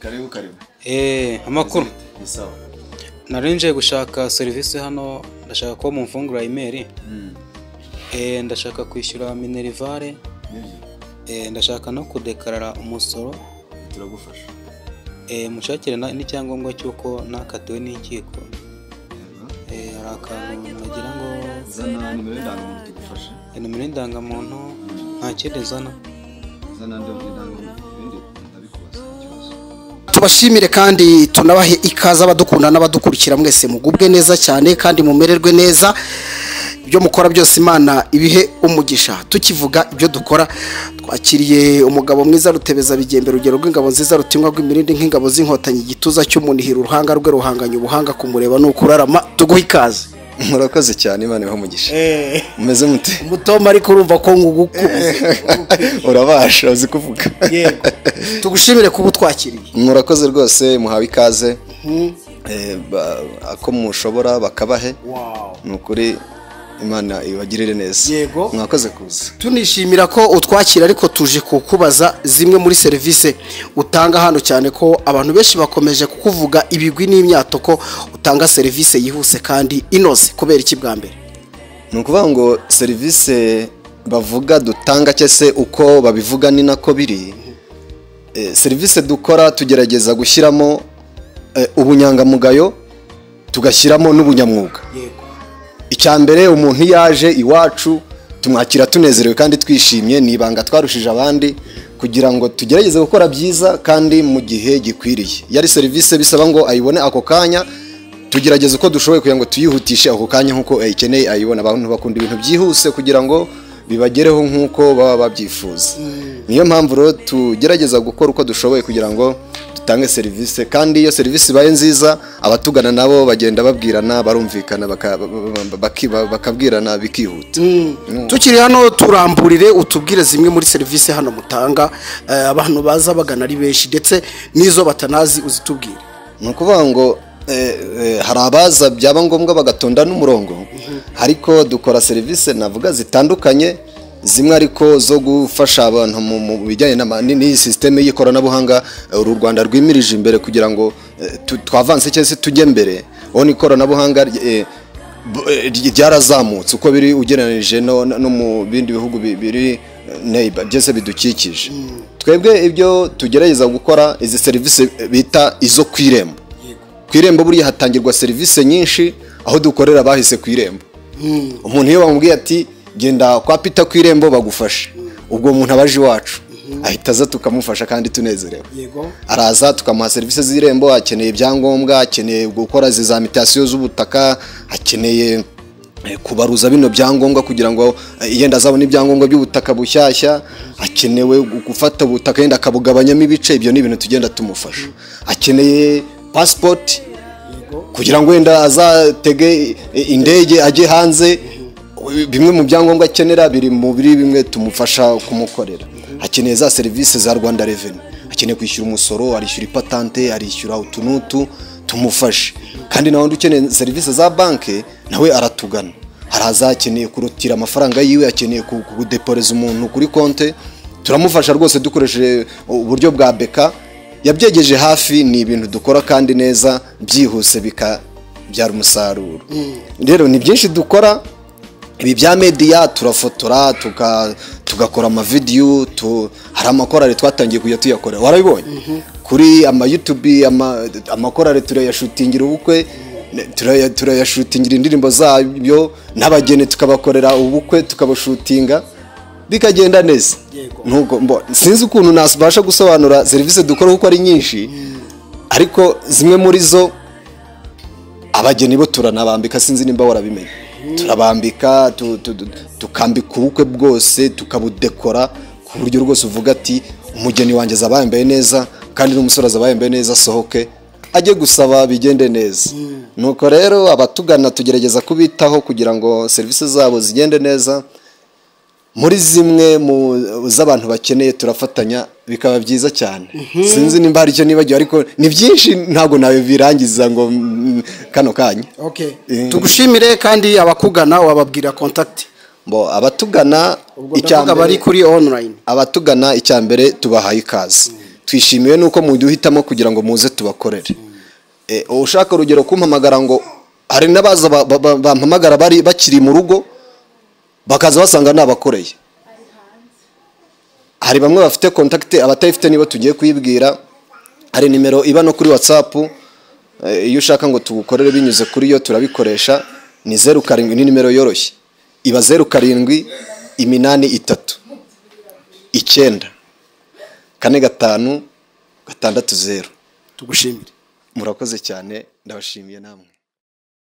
karibu karibu eee amakuru ni sawa nari nje gushaka serivisi hano ndashaka ko mumfungura imeri Mm, eee ndashaka kwishyura minerivare nibyo eee ndashaka no kudekarara umusoro turagufasha eee mushakire na- n'icyangombwa cy'uko nakatiwe n'inkiko Yego. eee hari akantu nagira ngo zana nimero y'indangamuntu tugufashe nimero y'indangamuntu nta kindi zana zana nimero y'indangamuntu ibindi ndabikubaza ikibazo tubashimire kandi tunabahe ikaze abadukunda n'abadukurikira mwese mugubwe neza cyane kandi mumererwe neza ibyo mukora byose imana ibihe umugisha tukivuga ibyo dukora twakiriye umugabo mwiza rutebeza bigembe urugero rw'ingabo nziza rutimwa rw'imirindi nk'ingabo z'inkotanyi igituza cy'umunihira uruhanga rwe ruhanganye ubuhanga kumureba ni ukurarama tuguhe ikaze murakoze cyane imana ibaha umugisha umeze mute mutoma ariko urumva ko nguguku urabasha uzi kuvuga tugushimire kuba utwakiriye murakoze rwose muhawe ikaze Eh, ba- ako mushobora bakabahe ni ukuri imana ibagirire neza Yego. mwakoze kuza tunishimira ko utwakira ariko tuje kukubaza zimwe muri serivisi utanga hano cyane ko abantu benshi bakomeje kukuvuga ibigwi n'imyato ko utanga serivisi yihuse kandi inoze kubera iki bwa mbere ni ukuvuga ngo serivisi bavuga dutanga cyangwa se uko babivuga ni nako biri Eh, serivisi dukora tugerageza gushyiramo eh, ubunyangamugayo tugashyiramo n'ubunyamwuga icya mbere umuntu iyo aje iwacu tumwakira tunezerewe kandi twishimye ni ibanga twarushije abandi kugira ngo tugerageze gukora byiza kandi mu gihe gikwiriye iyo ari serivisi bisaba ngo ayibone ako kanya tugerageze uko dushoboye kugira ngo tuyihutishe ako kanya nk'uko ayikeneye ayibona abantu bakunda ibintu byihuse kugira ngo bibagereho nk'uko baba babyifuza niyo mpamvu rero tugerageza gukora uko dushoboye kugira ngo dutange serivisi kandi iyo serivisi ibaye nziza abatugana nabo bagenda babwirana barumvikana baka- baki- bakabwirana bikihuta tukiri hano turamburire utubwire zimwe muri serivisi hano mutanga eh, abantu baza bagana ari benshi ndetse n'izo batanazi uzitubwire ni ukuvuga ngo eh, eh, hari abaza byaba ngombwa bagatonda n'umurongo ariko dukora serivisi navuga zitandukanye zimwe ariko zo gufasha abantu mu mu bijyanye n'ama- ni- n'iyi sisiteme y'ikoranabuhanga eh, uru rwanda rwimirije imbere kugira ngo eh, tu- twavanse cyangwa se tujye mbere aho ni ikoranabuhanga eh, b- eh, ryarazamutse uko biri ugereranije no no mu bindi bihugu bi- biri neiba byose bidukikije twebwe ibyo tugerageza gukora izi serivisi bita izo ku irembo ku irembo buriya hatangirwa serivisi nyinshi aho dukorera bahise ku irembo umuntu iyo bamubwiye ati genda kwa pita ku irembo bagufashe ubwo umuntu abaje iwacu ahita aza tukamufasha kandi tunezerewe araza tukamuha serivisi z'irembo akeneye ibyangombwa akeneye gukora izi za mitasiyo z'ubutaka akeneye eh, kubaruza bino byangombwa kugira ngo eh, yenda azabone ibyangombwa by'ubutaka bushyashya akenewe gu- gufata ubutaka yenda akabugabanyamo ibice ibyo ni ibintu tugenda tumufasha akeneye pasipoti kugira ngo wenda azatege i- indege ajye hanze bimwe mu byangombwa akenera biri mu biri bimwe tumufasha kumukorera akeneye za serivisi za rwanda reveni akeneye kwishyura umusoro arishyura ipatante arishyura utu n'utu tumufashe kandi na wundi ukeneye serivisi za banki nawe aratugana haraza akeneye kurutira amafaranga yiwe akeneye ku- kudeporeza umuntu kuri konte turamufasha rwose dukoresheje uburyo bwa beka yabyegeje hafi ni ibintu dukora kandi neza byihuse bikabyara umusaruro rero ni byinshi dukora ibi bya mediya turafotora tuka- tugakora amavidiyo tu- hari amakorari twatangiye kujya tuyakora warabibonye kuri ama YouTube ama- amakorari turayashutingira ubukwe turaya- turayashutingira indirimbo zabyo n'abageni tukabakorera ubukwe tukabashutinga bikagenda neza nubwo mbo sinzi ukuntu nasibasha gusobanura serivisi dukora kuko ari nyinshi ariko zimwe muri zo abageni bo turanabambika sinzi nimba warabimenya turabambika tu- tu- tu- tukambika ubukwe bwose tukabudekora ku buryo rwose uvuga ati umugeni wanjye azaba yambaye neza kandi n'umusore azaba yambaye neza asohoke ajye gusaba bigende neza nuko rero abatugana tugerageza kubitaho kugira ngo serivisi zabo zigende neza muri zimwe mu z'abantu bakeneye turafatanya bikaba byiza cyane sinzi nimba hari icyo nibagiwe ariko ni byinshi ntabwo nawe birangiza ngo mm, kano kanya Eh. tugushimire kandi abakugana wababwira kontakiti Bo, abatugana ubwo ndavuga bari kuri onurayini abatugana icya mbere tubahaye ikaze twishimiye nuko muduhitamo kugira ngo muze tubakorere Eh, ushaka urugero kumpamagara ngo hari n'abaza ba- ba- ba- bampamagara bari bakiri mu rugo bakaza basanga nabakoreye hari bamwe bafite kontakiti abatayifite nibo tugiye kuyibwira hari nimero iba no kuri watsapu iyo ushaka ngo tugukorere binyuze kuri yo turabikoresha ni zeru karindwi ni nimero yoroshye iba zeru karindwi iminani itatu icyenda kane gatanu gatandatu zeru tugushimire murakoze cyane ndabashimiye namwe